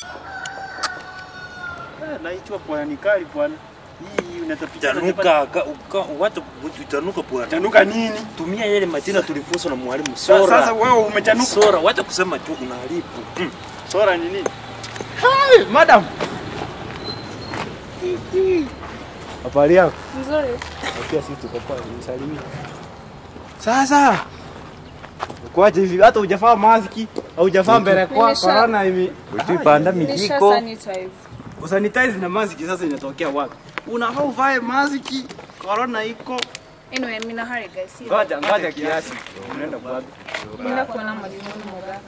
Ah, Naitwa bwana ni kali bwana. Hii unatapicha Tanuka, ka- ka- watu utanuka bwana. Tanuka nini? Tumia yale majina tulifunzwa na mwalimu Sa- Sora. Sasa wewe umetanuka. Sora, wacha kusema tu unaharibu. Mm. Sora ni nini? Hey, madam. Habari yako? Nzuri. Pia sisi tuko kwa msalimia. Sasa kwaje hivi hata hujafaa maski au hujafaa mbele kwa Nimesha- corona hivi. Utipanda Nisha mijiko. sanitize. Usanitize na maski sasa inatokea wapi? Unafaa uvae maski, corona iko. Anyway, mimi na hurry guys. See you. Ngoja ngoja kiasi. Unaenda kwa Nenda kuona mwalimu Mogaka.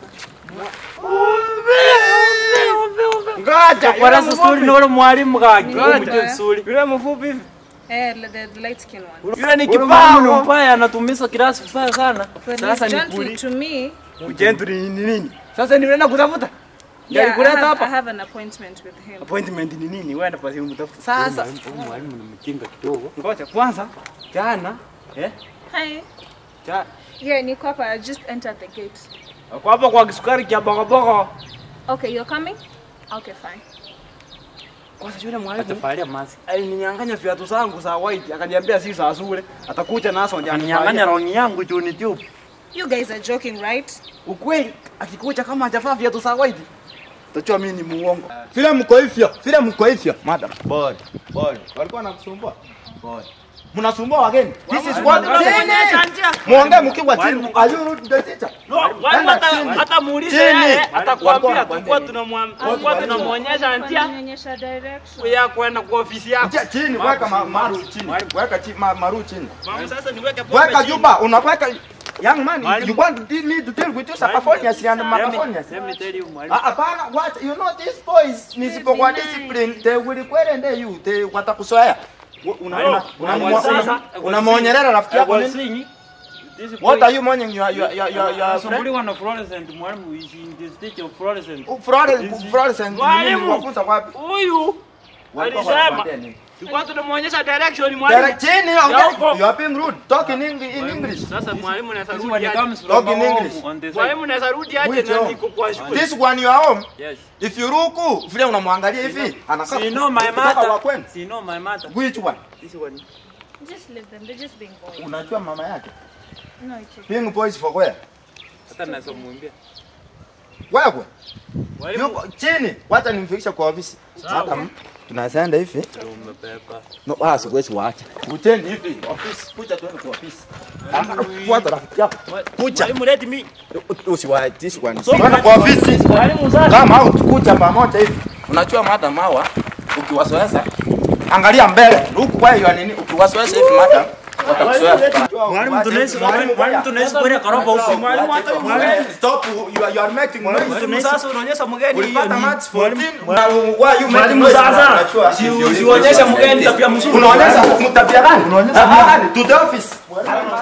Ngoja. Kwa rasa story na wale mwalimu gaki. Ngoja. Umjue vizuri. Yule mfupi hivi. Eh, the, the light skin one. Yule ni Yule mwalimu ni kipao. mbaya anatumiza kirasi vibaya sana. But Sasa he's ni gently kuli- to me. Ujentri ni nini? Sasa ni unaenda kutafuta? Yeah, I Nilikuleta have, I hapa. have an appointment with him. Appointment ni nini? Wewe basi umtafuta. Sasa Huyu mwalimu ni mjinga kidogo. ngoja kwanza jana eh Hi. ja Yeah, niko hapa. I just entered the gate. kwa hapa kwa kisukari kia bogoboko. Okay, you're coming? Okay, fine. Kwanza yule mwalimu Atafalia mask. alininyang'anya viatu zangu za white akaniambia si za shule atakuja nazo ndio Anyang'anya rongi yangu juu ni tube. You guys are joking, right? ukweli akikuja kama hajavaa viatu za white Tajua mimi ni muongo. Vile mko hivyo, vile mko hivyo. Madam, boy, boy. Walikuwa wanakusumbua? Boy. Mnasumbua wageni. This is what Muongee mkiwa chini. Are you rude to the teacher? Enda chini. hata muulize Chini. yeye Walikuwa atakwambia wanakwambia tulikuwa nini? tunamwam- tulikuwa tunamuonyesha njia Nionyesha direction. ya kwenda kwa ofisi yako. Njia chini, weka ma- maru chini. Weka chini, ma- maru chini. Mama, sasa niweke pombe Weka chini. juba, unaweka Young man, Mwalimu. you want to deal me to deal with you Sacaphonias and Let Macaphonias? me- let me tell you, mwalimu. Ah, Hapana, what you know these boys nisipokuwa discipline they will kwende you they watakusoea. Unaona Sasa, unamwonyelea rafiki I yako was nini? saying, this What boy- are you mourning your your your your, your friend? Anasumbuliwa na fluorescent mwalimu is in the stage of fluorescent. Florence Florence and Mwalimu. wafunza wapi? Huyu Walikuwa alisema wanakwambia nini? tulikuwa tunamuonyesha direction mwalimu. Direct chini Ya ongea. huko. You are being rude. Talk in English in English. Sasa mwalimu anaweza This rudi one aje? comes from Talk in home English. on the side. Mwalimu anaweza rudi aje Which na home? niko kwa shule. This one you are home. Yes. If you ruku vile unamwangalia hivi anakaa. She know my Ukitaka wa mother. kwenu. She know my mother. Which one? This one. Just leave them. They're just being boys. Unajua mama yake? No, it's okay. Being boys for where? Hata naweza kumwambia. Wewe. Mwalimu, Yuko chini. Wacha nimfikishe kwa ofisi. Sasa tunaenda hivi. Umebeba. No, ah, siwezi waacha. Kujeni hivi ofisi. Kuja tuende kwa ofisi. Ah, Fuata rafiki yako. Kuja. mwalimu let me. Usiwaiti sikwani. Tuende kwa ofisi. Mwalimu sasa. Kama au tukuja pamoja hivi. Unajua madam hawa ukiwasoesha angalia mbele. Huku kwa hiyo nini ukiwasoesha hivi madam watakusoea. Mwalimu tunaishi mwalimu tunaishi kwa karoba huko. Mwalimu hata Stop you are, you are making noise. sasa unaonyesha mgeni hiyo Ulipata ni match 14 na why you making Mwalimu noise? sasa, Unajua, si- if you- usionyeshe mgeni tabia mzuri. Unaonyesha mtabia gani? Unaonyesha to the office.